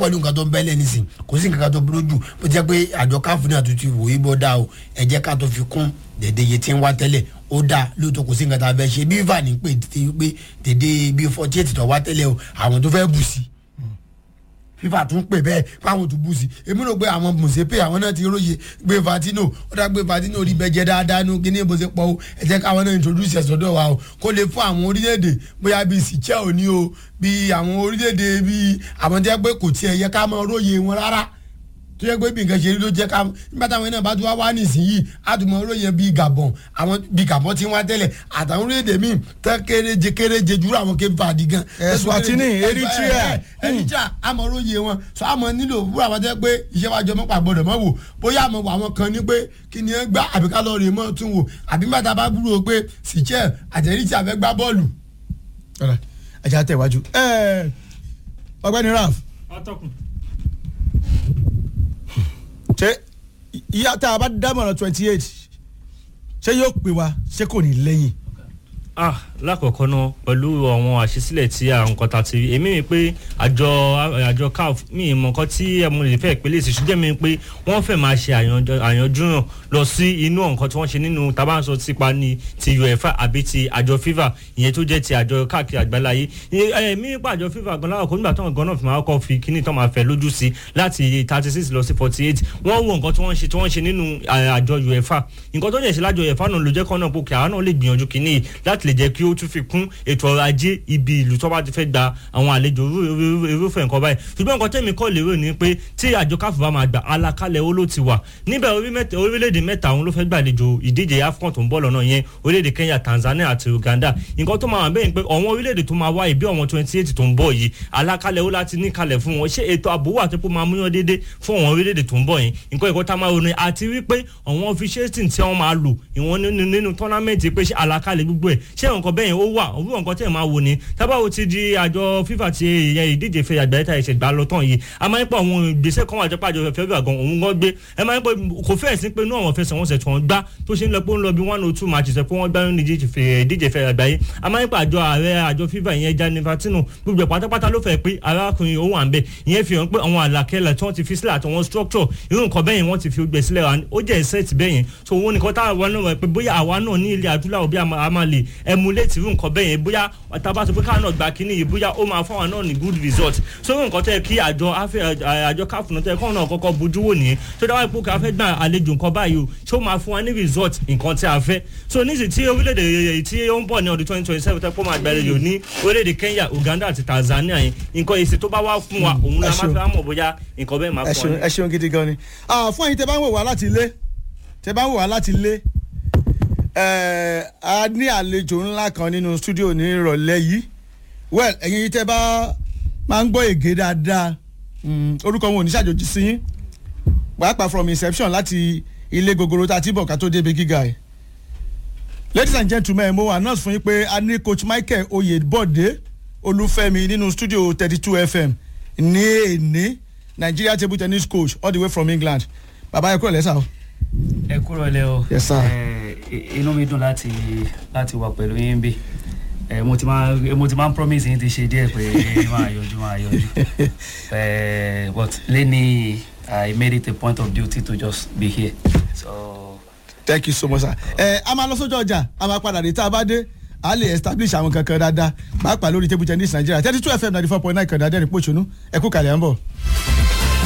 pẹ̀lú nǹkan tó ń bẹ́lẹ̀ nísìn kò sí nǹkan tó burú jù bó jẹ́ pé àjọ káfù náà tó ti wò í bọ́ dá o ẹ jẹ́ ká tó fi kún dèdè iye tí ń wá tẹ́lẹ̀ ó dá lóòótọ́ kò sí nǹkan tá a fẹ́ ṣe bí fà ní pé pé dèdè bí forty eight tó wá tẹ́lẹ̀ o àwọn tó fẹ́ bù sí fífà tún pè bẹ́ẹ̀ fáwọn tó bù sí èmi rò pé àwọn mùsèpè àwọn náà ti róye gbé fatino ó dá gbé fatino rí bẹ́ẹ̀ jẹ́ dáadáa nù kíní bó ṣe pọ̀ o ẹ jẹ́ káwọn náà introduce ẹ̀ sọ́dọ̀ wa o kó lè fún àwọn orílẹ̀-èdè bóyá bíi sìchẹ́ òní o bíi àwọn orílẹ̀-èdè bíi àwọn tẹ́ pé kò tiẹ̀ yẹ ká mọ róye wọn rárá tó yẹ pé bí nǹkan ṣe rí ló jẹ́ ká nígbà táwọn náà bá tún wá wá nísìnyí àtúmọ̀ oróyìn bíi gabon àwọn bíi gabon tí wọ́n tẹ́lẹ̀ àtàwọn orílẹ̀-èdè míì tẹ́ kéréje kéréje jùlọ àwọn kéfì fàdí gan. Eswatini Eritrea Eritrea àmọ́ oróyìn wọn sọ àmọ́ nílò wúrà wọn tẹ́ pé iṣẹ́ wa jọ mọ́pà gbọ́dọ̀ mọ́ wò bóyá àmọ́ àwọn kan ní pé kí ni ẹ gbá àbí ká lọ rè mọ́ tún wò àbí bàtà bá gbúrò pé sìchẹ́ àtẹ̀ríṣẹ́ àfẹ́ gbá bọ́ọ̀lù. ẹ jẹ́ àtẹ̀wájú ọgbẹ́ni Ralph atọ́kùn. ṣé ìyá tá a bá dámọ̀ràn twenty eight ṣé yóò pè wá ṣé kò ní lẹ́yìn. ah lákọ̀ọ́kọ́ náà pẹ̀lú àwọn àṣesílẹ̀ tí à ń kọta ti èmi mi pé àjọ àjọ caf mi ì mọ̀ nǹkan tí mo lè fẹ́ pélé sí ṣùgbọ́n mi pé wọ́n fẹ́ máa ṣe àyànjú náà lọ sí inú nǹkan tí wọ́n ṣe nínú tabanso tipa ni ti uefa àbí ti àjọ fifa ìyẹn tó jẹ́ ti àjọ káàkiri àgbáláyé èmi nípa àjọ fifa gan láwọn kò nígbà tó ń gan náà fi máa kọ́ fi kíní tó máa fẹ́ lójú sí láti thirty six lọ sí forty eight wọ́n wo nǹkan tí wọ́n ṣe tí wọ́n ṣe nínú àjọ uefa nǹkan tó jẹ́ ṣe lájọ uefa náà ló jẹ́ kọ́ náà pé kí àwọn náà lè gbìyànjú kíní láti lè jẹ́ kí ó tún fi kún ètò ọrọ̀ ajé ibi ìlú tó bá ti fẹ́ gba àwọn àlejò irúfẹ́ nǹkan báyìí ṣùgbọ́n nǹkan tẹ̀mí kọ́ lérò ni pé tí àjọ káfù bá máa gbà alákálẹ̀ ó ló ti wà níbẹ̀ orílẹ̀-èdè mẹ́ta òun ló fẹ́ gbàlejò ìdíje afcon tó ń bọ̀ lọ́nà yẹn orílẹ̀-èdè kenya tanzania àti uganda nǹkan tó máa wà bẹ́ẹ̀ ni pé àwọn orílẹ̀-èdè tó máa wá ìbí àwọn twenty eight tó ń bọ̀ yìí alákálẹ̀ ó láti ní kalẹ̀ fún wọn ṣé ètò ààbò wà tó pé máa múyàn déédé fún àwọn orílẹ̀-èdè tó ń bọ̀ yìí nǹkan ìkọ́ tá máa ronú àti wípé àwọn officiating tí wọ́n máa lò ìwọ̀n nínú tournament pé ṣé alákálẹ̀ gbogbo ẹ̀ ṣé nǹkan bẹ́ẹ̀ ó wà òwúrọ̀ nǹkan tẹ̀ máa wò ní tábàwò ti di àjọ fífà ti ìyẹn ìdíje fẹ́ àgbáyé tá ìṣẹ̀gbà lọ tán yìí a máa ń pọ̀ àwọn ìgbésẹ̀ kan wà jẹ́ pàjọ fẹ́ fẹ́ gan òun gan gbé ẹ máa ń pọ̀ kò fẹ́ẹ̀ sí pé inú àwọn fẹsẹ̀ wọn sẹ̀ tí wọ́n gbá tó ṣe ń lọ pé ó ń lọ bí one or two matches ẹ̀ pé wọ́n gbá ní ìdíje fẹ́ àgbáyé a máa ń pọ̀ àjọ ààrẹ àjọ fífà ìyẹn Gianni Infantino gbogbo pátápátá ló fẹ́ pé arákùnrin ó wà ń bẹ̀ ìyẹn fi hàn pé àwọn àlàkẹ́lẹ̀ tí wọ́n ti fi sílẹ̀ àtàwọn structure irú nǹkan bẹ́yẹn wọ́n ti fi gbẹ sílẹ̀ ó jẹ́ set bẹ́yẹn so òun nìkan táwọn náà pé bóyá àwa náà ní ilẹ̀ adúláwọ̀ bí a máa lè emulate irú nǹkan bẹ́yẹn bóyá tábà sọ pé káwọn náà gba kínní yìí bóyá ó máa fáwọn náà ní good result so nǹkan tẹ́ kí àjọ àjọ káfùnà tẹ́ kọ́ náà kọ́kọ́ bójú wò nìyẹn tó dáwọ́ ipò ká fẹ́ gbà àlejò nǹkan báyìí o ṣé ó máa fún wa ní result nǹkan tí a fẹ́ so níṣì tí orílẹ̀-èdè tí ó ń bọ̀ ní ọdún twenty twenty seven tẹ́ kó máa gbàlejò ní orílẹ̀-èdè Kenya Uganda àti Tanzania yẹn nǹkan èsì tó bá wá fún wa òun la máa fẹ́ mọ̀ bóyá nǹkan bẹ́ẹ̀ máa fún wa. ẹ ṣeun gidi gan ni fún ẹ̀yin tẹ́ bá ń wò wá láti ilé tẹ́ bá ń wò wá láti ilé a ní àlejò ńlá kan nínú stúdíò ní ìrọ̀lẹ́ yìí well ẹ̀yin tẹ́ bá máa ń gbọ́ ègé dáadáa orúkọ wọn ò ní ṣàjòjì sí yín pàápàá from inception láti ilé gogoro tá a ti bọ̀ ká tó débi gíga ẹ̀ ladies and gentlemen mo announce fún yín pé a ní coach Michael Oyèbọ̀dé Olúfẹ́mi nínú studio thirty two FM ní èní Nigeria table tennis coach all the way from England bàbá ẹ kúrò lẹ́sà o. ẹ kúrò lẹ́ o Yes, sir. inú mi dùn láti láti wà pẹ̀lú yín bí ẹ mo ti máa mo ti máa ń promise yín ti ṣe díẹ̀ pé máa yọjú máa yọjú ẹ but lẹ́ni I made it a point of duty to just be here so. thank you so much sir. ẹ a máa lọ sójú ọjà a máa padà dé tá a bá dé a lè establish àwọn kankan dáadáa pàápàá lórí table tennis Nigeria thirty two FM ninety four point nine kan dáadáa ní pòṣónú ẹ kú kàlẹ́ à ń bọ̀.